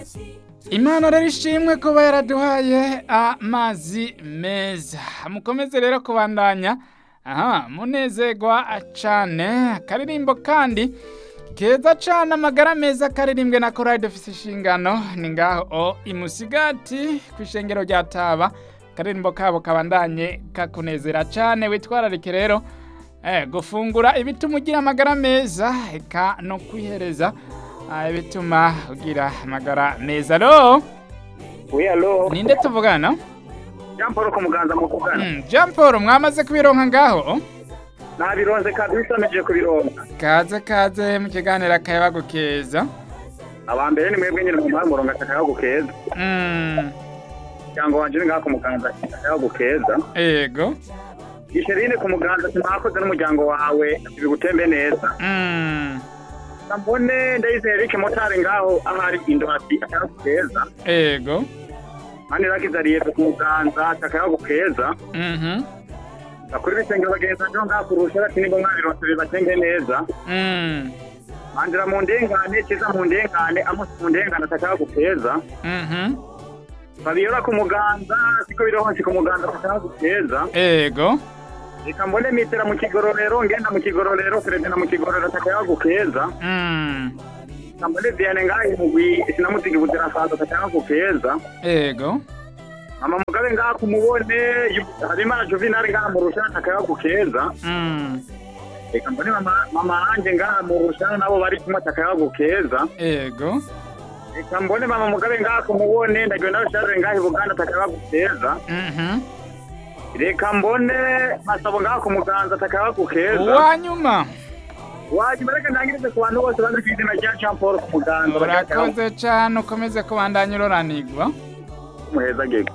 imana rero ishimwe kuba yaraduhaye amazi meza mukomeze rero kubandanya aha munezerwa cane akaririmbo kandi keza cane amagara meza karirimbwe na korali dufise inshingano ni ngaho o imusigati kw'ishengero rya taba akaririmbo kabo kabandanye kakunezera cane witwararike rero eh, gufungura ibituma ugira amagara meza eka no kwihereza ah, ibituma ugira amagara meza alo Oui, allo. ninde tuvugana Jean Paul ku muganza mu kugana. Mm, Jean Paul mwamaze kubironka ngaho Nabironze kabisa meje kubironka. kaze kaze mu kiganiro akayabagu keza Abambere ni mwebwe nyine mu mpamvu muronga takaya gukeza. Mm, Cyangwa wanje ni ngaho ku muganza takaya gukeza. ego Gisherine ku muganza simakoze n'umuryango wawe bigutembe neza. Mm, Mbone ndayizeye Eric Motari ngaho ahari indwati takaya gukeza. ego Mani rakizariye ku muganza takaya gukeza. Mhm, Bakuri bisengero bagenza njo ngaho kurusha ati nibo mwabironse bibatenge neza. mm, Mandira mu ndengane kiza mu ndengane amusi mu ndengane takaya gukeza. mhm, babiyora ku muganza siko birohonse ku muganza bashaka guteza ego reka mbone mitera mu kigororero ngenda mu kigororero kuregana mu kigororero takaya gukeza Mm, reka mbone viane ngaho mugwi sinamutigi buzira saza takaya gukeza ego mama mugabe ngaho kumubone Yu- habimana juvenal ngaho mu rushana takaya gukeza Mm, reka mbone mama mama anje ngaho mu rushana nabo bari kumwe takaya gukeza ego reka mbone mama mugabe ngaho kumubone ndagenda rusharire ngaho ibuganda takaya gukeza Mhm, reka mbone masabo ngaho ku muganza takaya gukeza uwanyuma wajya reka ntangirize ku bantu bose bazi ku izina rya Jean Paul ku muganza urakoze cane ukomeze kubandanya uroranirwa muheza gego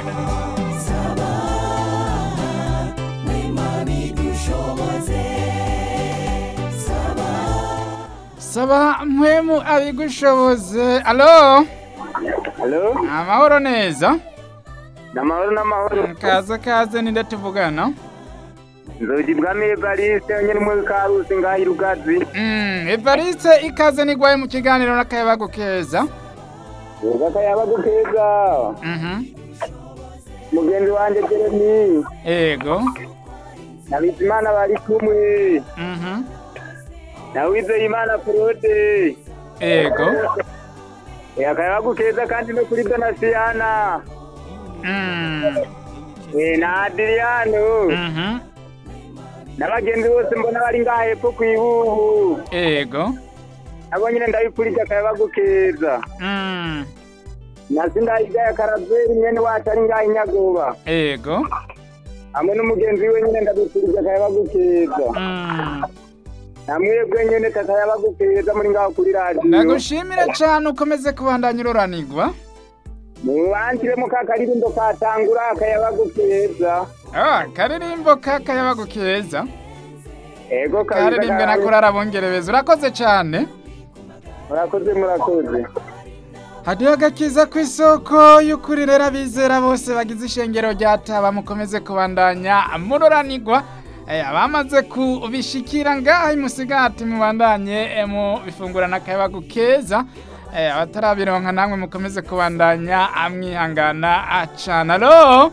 saba mpwemu abigushoboze alo halo amahoro neza n'amahoro n'amahoro kaze kaze ninde tuvugana nzogi bwami evariste nyine muri karusi ngaho irugazi Mm, evariste ikaze nigwaye mu kiganiro n'akayabagu keza yego akayabagu keza Mhm, mugenzi wanjye jeremy ego na bizimana bari kumwe Mhm, na wizeyimana claude ego Eh, akayabagu keza kandi no kuri donasiyana Mm, Eh, na adriano mhm, n'abagenzi bose mbona bari ngaho hepfo ku ibubu ego nabo nyine ndabipfurije akayabagu keza Mm, nasi ndayigaya karaveri mwene wacu ari ngaho inyagoba ego hamwe n'umugenzi we nyine ndabipfurije akayabagu keza Mm, namwebwe nyene kakayabagu keza muri ngaho kuri radiyo ndagushimire cane ukomeze kubandanya uroranirwa mubanshiremo ka karirimbo katangura akayabagu keza Ah, karirimbo k'akayabagu keza ego kabisa karirimbwe na karabe- korari abongereza urakoze cane murakoze murakoze hariho agakiza ku isoko y'ukuri rero abizera bose bagize ishengero rya taba mukomeze kubandanya muroranirwa Eh, abamaze kubishikira ngaha imusigati mubandanye eh, mu bifungura n'akayabagu keza Eh, abatarabironka namwe mukomeze kubandanya amwihangana acana alo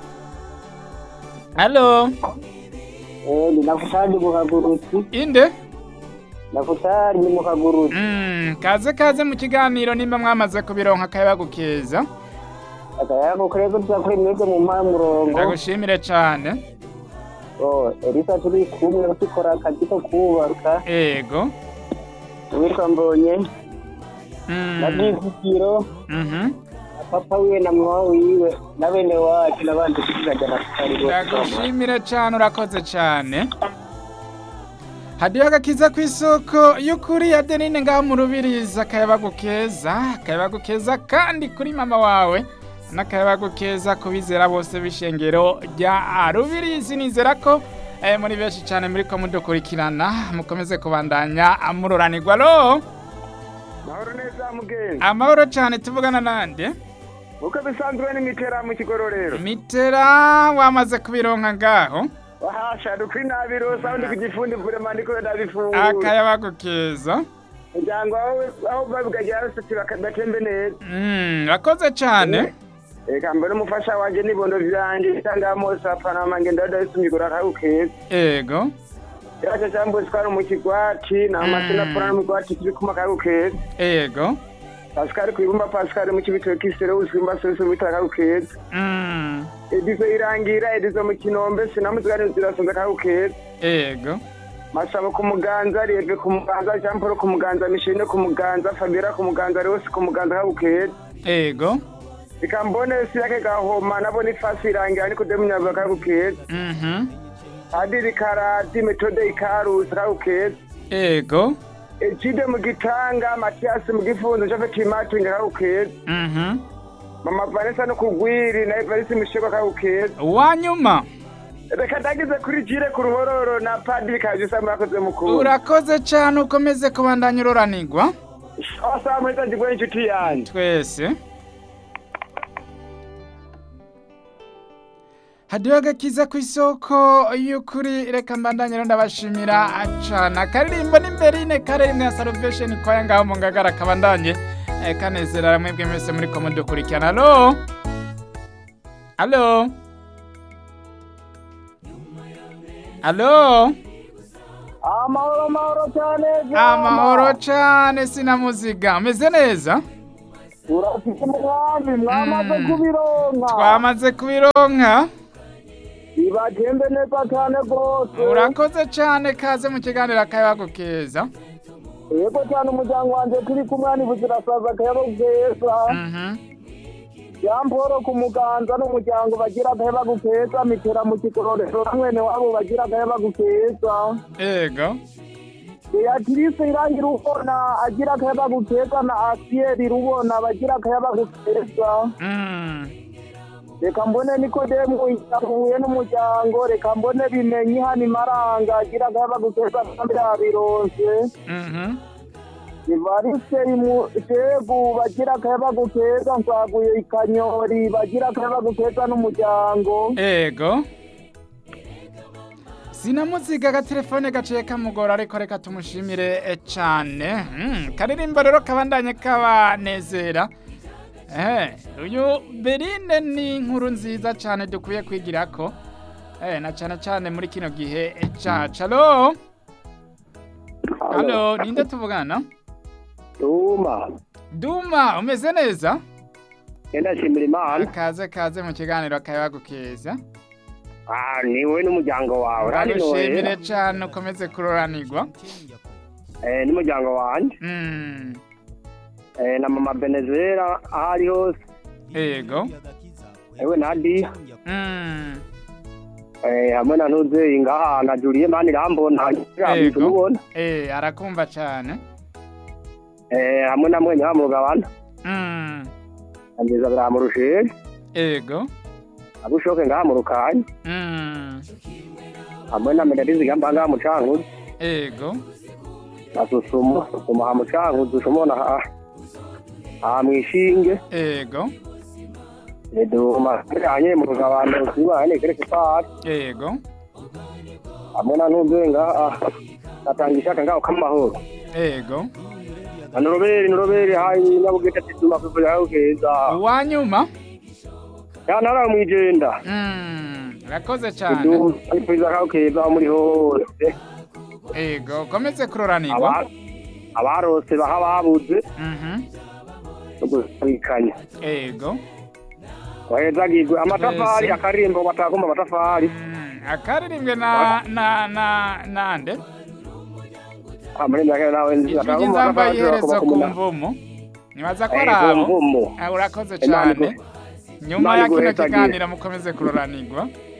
alo Eh, ni nakutari mu kagurutsi inde nakutari mu kagurutsi Mm, kaze kaze mu kiganiro nimba mwamaze kubironka akayabagu keza akayabagu keza tuza kuri mwebwe mu mpamurongo ndagushimire cane Oh, elisa turi kumwe dukora akazi ko kubaka ego uwitwa mbonye Mm, na bwizigiro mhm. na papa wiwe na mama wiwe na bene wacu n'abandi tuzajya na tutari ndagushimire cane urakoze cane hadiho agakiza ku isoko y'ukuri ya denine ngaho mu rubirizi akayabagu keza akayabagu keza kandi kuri mama wawe n'akayabagu keza ku bizera bose b'ishengero rya rubirizi nizera ko eh, muri benshi cane muriko mudukurikirana mukomeze kubandanya muroranirwa alo mahoro neza mugenzi amahoro cane tuvugana nande uko bisanzwe n'imitera mu kigororero mitera wamaze kubironka ngaho wahasha dukwi nabirosa undi ku gifundi vurema ndiko ndabifungura akayabagu keza umuryango wawe aho babigagera bose batembe neza Mm, urakoze cyane reka mbere umufasha wanjye n'ibondo vyanjye itanga mose apanama ngenda dadayisumigura akagukeza ego yaje jambo twari mu kigwati na mashina pora mu kigwati kiri kuma akagukeza ego Pascal kwibumba Pascal mu kibitoki kisero uzimba sose bitaka akagukeza Mm, edizo irangira edizo mu kinombe sinamuzigane zirasonza akagukeza ego masabo ku muganza rieve ku muganza jean paul ku muganza mishine ku muganza fabira ku muganza rwose ku muganza akagukeza ego reka mbone siyake gahoma nabona ifasi irangira niko demunyavuga akagukeza Mhm. padiri karadi metode ikarusi akagukeza ego ejide mu gitanga matiyasi mu gifunzo jafeti matinga akagukeza Mhm. mama vanessa no kugwiri na evarisi mishego akagukeza uwanyuma reka ndagize kuri jire ku ruhororo na padiri kajisa murakoze mukuru urakoze cyane ukomeze kubandanya uroranigwa asaha muheza njigwe n'inshuti yanjye twese hadiho agakiza ku isoko y'ukuri reka mbandanye rero ndabashimira acana akaririmbo n'imberine karimwe ya salvation kwaya ngaho mu ngagara kabandanye eh, kanezera mwebwe mwese muri ko mudukurikirana alo alo alo amahoro amahoro cyane amahoro cane sinamuziga meze neza urafite umugambi mwamaze Mm. kubironka twamaze kubironka ibagende neza cyane rwose urakoze cyane kaze mu kiganiro akayabagu keza yego cyane umuryango wanjye turi kumwe ntibuzirasaza akayabo keza Mhm. jean paul ku muganza n'umuryango bagira akayabagu keza mitera mu kigororero na mwene wabo bagira akayabagu keza ego beatrice irangira ubona agira akayabagu keza na asiyeri rubona bagira akayabagu keza Mm. reka mbone nikodemu yahuye n'umuryango reka mbone bimenye hano imaranga agira akayabagu keza kandi yabironse Mhm. ivarise imutegu bagira akayabagu keza nsaguye ikanyori bagira akayabagu keza n'umuryango ego sinamuziga agatelefone gaciye kamugora ariko reka tumushimire eh, cane Mm, karirimbo rero kabandanye kabanezera Eh, uyu berine ni inkuru nziza cane dukwiye kwigirako eh, na cane cane muri kino gihe eh, cacu alo alo ninde tuvugana tuma duma umeze neza genda shimira imana kaze kaze mu kiganiro akayabagu keza Ah, niwe n'umuryango wawe uragushimire cane ukomeze kuroranirwa eh, n'umuryango wanjye Mm, eh, na mama benezera aho ari hose ego ewe na di Mm, eh, hamwe na ntuzeyi ngaha na juliye mani irambona Yego. tumubona eh, arakumva cane eh, hamwe na mwenye wamurugabana Mm, angeza biramurushije ego abushoke ngaha mu rukanya Mm, hamwe na medalizi gamba ngaha mu cankuzi ego asusuma susuma ha mu cankuzi ushomona ha ha mwishinge ego eduma kanye mu rugabano sibane kereke pari ego hamwe na ntuzeyi ngaha natanga ishaka ngaho k'amahoro ego na noroberi noroberi hayi nyabugete tituma kwivurira aho keza uwanyuma ya nara mwijenda Mm, urakoze cane iduma kwivurira aho keza aho muri hose ego ukomeze kuroranirwa Aba- abarose baha babuze Mhm, no gusikanya ego wahezagirwe amatafari Twese. akarimbo batakumva amatafari Mm, akaririmbwe na na na nande amurinda kera nawe nzi ijwi batakumva ry'inzamba amatafari y'iherezo ku kumuna mvumu nibaza ko Eh, ari abo kumvumu Ah, urakoze Imana cyane igu- nyuma Imana ya kino iguhezagire. kiganiro mukomeze kuroranirwa